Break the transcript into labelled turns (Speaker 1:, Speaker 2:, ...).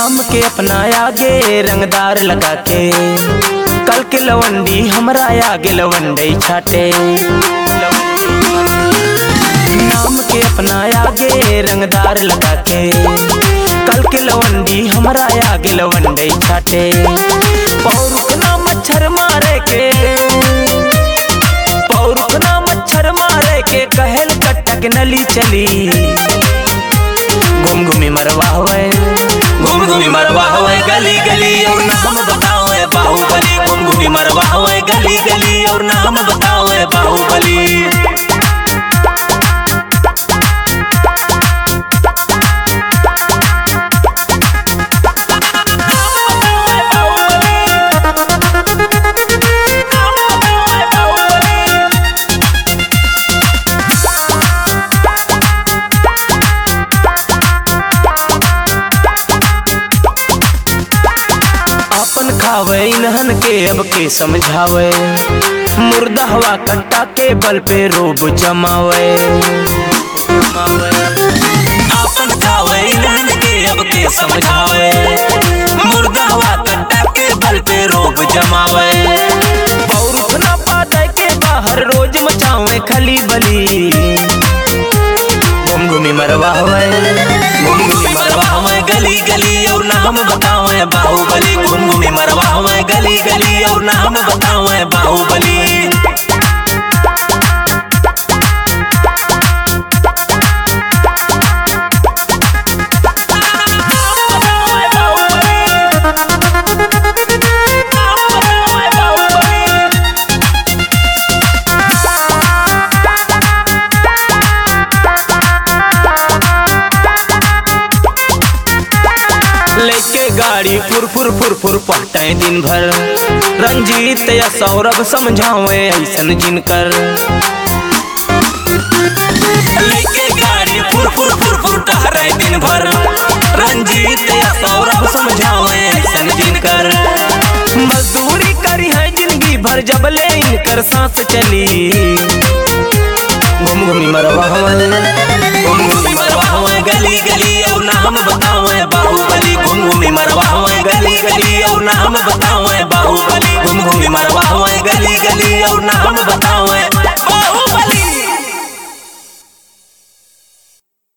Speaker 1: नाम के अपना आगे रंगदार लगा के कल के लवंडी हमरा आगे लवंडई छाटे नाम के अपना आगे रंगदार लगा के कल के लवंडी हमरा आगे लवंडई छाटे पौरुखना मच्छर मारे के पौरुखना मच्छर मारे के कहल कटक नली चली घूम घूमी मरवा हुए घूम घूमी मरवा हुए गली गली और नाम बताओ है बाहुबली घूम घूमी मरवा हुए गली गली और नाम बताओ है बाहुबली अपन खावे इन्हन के अब के समझावे मुर्दा हवा कट्टा के बल पे रोब जमावे अपन खावे इन्हन के अब के समझावे मुर्दा हवा कट्टा के बल पे रोब जमावे पौरुख ना पाते के बाहर रोज मचावे खली बली घूम घूमी मरवा हुए घूम घूमी मरवा हुए गली गली और नाम बताओ है बाहुबली घूम घूमी मरवा हुए गली गली और नाम बताओ है बाहुबली लेके गाड़ी फुर फुर फुर फुर पहटे दिन भर रंजीत या सौरभ समझावे ऐसन जिनकर लेके गाड़ी फुर फुर फुर फुर टहरे दिन भर रंजीत या सौरभ समझावे ऐसन जिनकर मजदूरी करी है जिंदगी भर जब ले इनकर सांस चली घूम घूमी मरवा हुए घूम घूमी मरवा हुए गली गली और नाम बताओ है बाहुबली घूम घूमी मरवा हुए गली गली और नाम बताओ है बाहुबली घूम घूमी मरवा हुए गली गली और नाम बताओ है